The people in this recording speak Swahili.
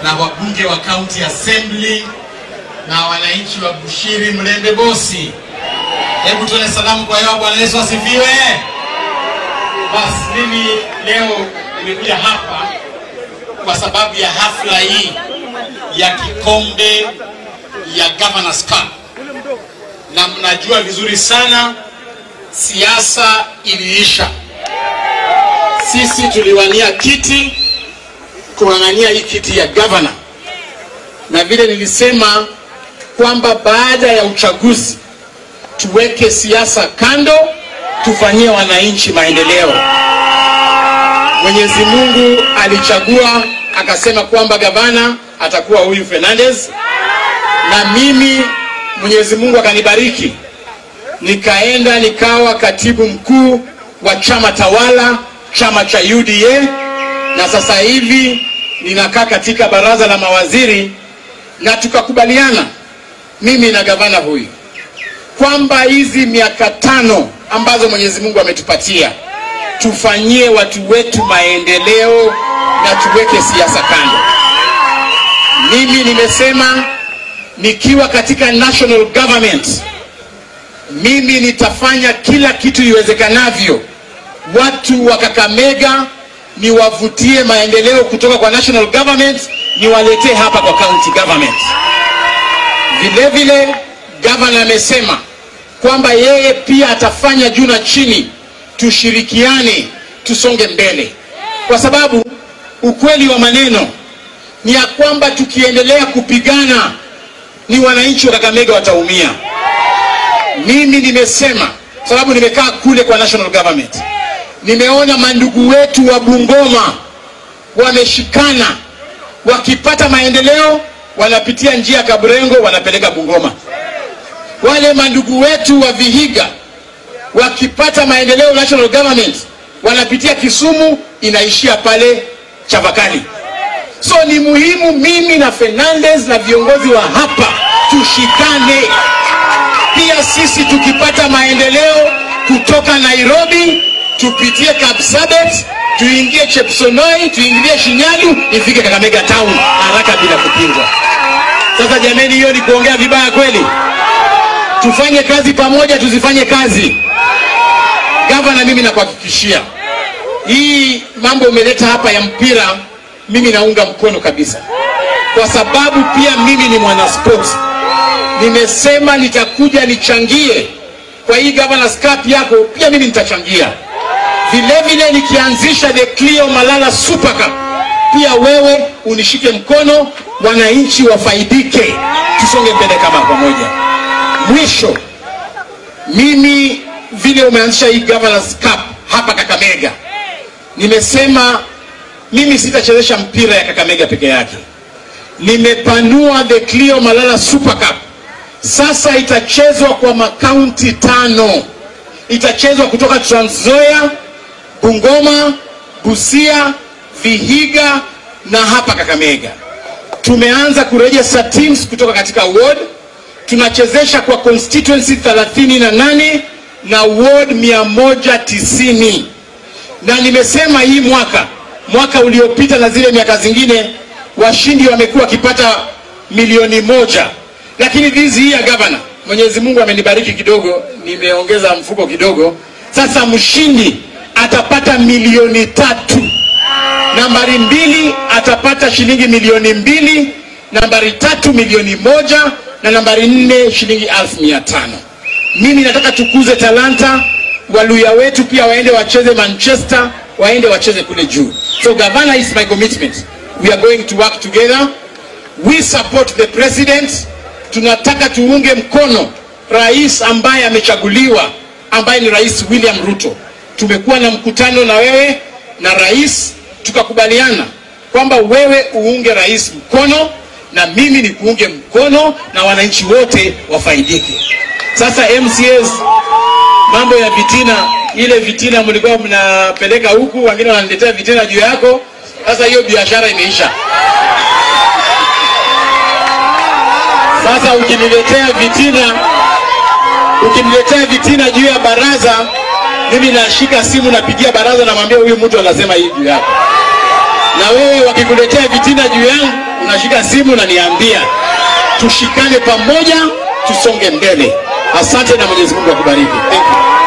na wabunge wa county assembly na wananchi wa Bushiri Mlembe Bosi. Hebu tuone salamu kwa hewa. Bwana Yesu asifiwe. Basi mimi leo nimekuja hapa kwa sababu ya hafla hii ya kikombe ya Governors Cup, na mnajua vizuri sana siasa iliisha. Sisi tuliwania kiti, kung'ang'ania hii kiti ya governor, na vile nilisema kwamba baada ya uchaguzi tuweke siasa kando, tufanyie wananchi maendeleo. Mwenyezi Mungu alichagua akasema kwamba gavana atakuwa huyu Fernandez, na mimi Mwenyezi Mungu akanibariki nikaenda nikawa katibu mkuu wa chama tawala, chama cha UDA, na sasa hivi ninakaa katika baraza la mawaziri, na tukakubaliana mimi na gavana huyu kwamba hizi miaka tano ambazo Mwenyezi Mungu ametupatia tufanyie watu wetu maendeleo na tuweke siasa kando. Mimi nimesema nikiwa katika national government, mimi nitafanya kila kitu iwezekanavyo watu wa Kakamega niwavutie maendeleo kutoka kwa national government niwaletee hapa kwa county government. Vile vile gavana amesema kwamba yeye pia atafanya juu na chini, tushirikiane, tusonge mbele, kwa sababu ukweli wa maneno ni ya kwamba tukiendelea kupigana ni wananchi wa Kakamega wataumia. Mimi nimesema sababu nimekaa kule kwa national government, nimeona mandugu wetu wa Bungoma wameshikana, wakipata maendeleo wanapitia njia ya Kaburengo wanapeleka Bungoma. Wale mandugu wetu wa Vihiga wakipata maendeleo national government wanapitia Kisumu, inaishia pale Chavakali. So ni muhimu mimi na Fernandez na viongozi wa hapa tushikane. Pia sisi tukipata maendeleo kutoka Nairobi tupitie Kapsabet, tuingie Chepsonoi, tuingilie Shinyalu, ifike Kakamega town haraka bila kupingwa. Sasa jameni, hiyo ni kuongea vibaya kweli? Tufanye kazi pamoja, tuzifanye kazi. Gavana, mimi nakuhakikishia hii mambo umeleta hapa ya mpira, mimi naunga mkono kabisa, kwa sababu pia mimi ni mwanaspoti. Nimesema nitakuja nichangie kwa hii Governors Cup yako, pia mimi nitachangia vile vile. Nikianzisha the Clio Malala Super Cup, pia wewe unishike mkono, wananchi wafaidike, tusonge mbele kama pamoja. Mwisho, mimi vile umeanzisha hii Governors Cup hapa Kakamega, nimesema mimi sitachezesha mpira ya Kakamega peke yake. Nimepanua the Clio Malala Super Cup, sasa itachezwa kwa makaunti tano. Itachezwa kutoka Trans Nzoia, Bungoma, Busia, Vihiga na hapa Kakamega. Tumeanza kuregister teams kutoka katika ward, tunachezesha kwa constituency 38 na ward 190 na nimesema hii mwaka mwaka uliopita na zile miaka zingine washindi wamekuwa wakipata milioni moja, lakini this year gavana, Mwenyezi Mungu amenibariki kidogo, nimeongeza mfuko kidogo. Sasa mshindi atapata milioni tatu, nambari mbili atapata shilingi milioni mbili, nambari tatu milioni moja na nambari nne shilingi elfu mia tano. Mimi nataka tukuze talanta, waluya wetu pia waende wacheze Manchester, waende wacheze kule juu. So governor is my commitment. We are going to work together. We support the president. Tunataka tuunge mkono rais ambaye amechaguliwa, ambaye ni Rais William Ruto. Tumekuwa na mkutano na wewe na rais, tukakubaliana kwamba wewe uunge rais mkono na mimi ni kuunge mkono na wananchi wote wafaidike. Sasa MCAs, mambo ya vitina, ile vitina mlikuwa mnapeleka huku, wengine wananiletea vitina juu yako. Sasa hiyo biashara imeisha. Sasa ukiniletea vitina, ukiniletea vitina juu ya baraza, mimi nashika simu, napigia baraza, namwambia huyu mtu anasema hii juu yako. Na wewe wakikuletea vitina juu yangu, unashika simu unaniambia tushikane pamoja, tusonge mbele. Asante na Mwenyezi Mungu akubariki. Thank you.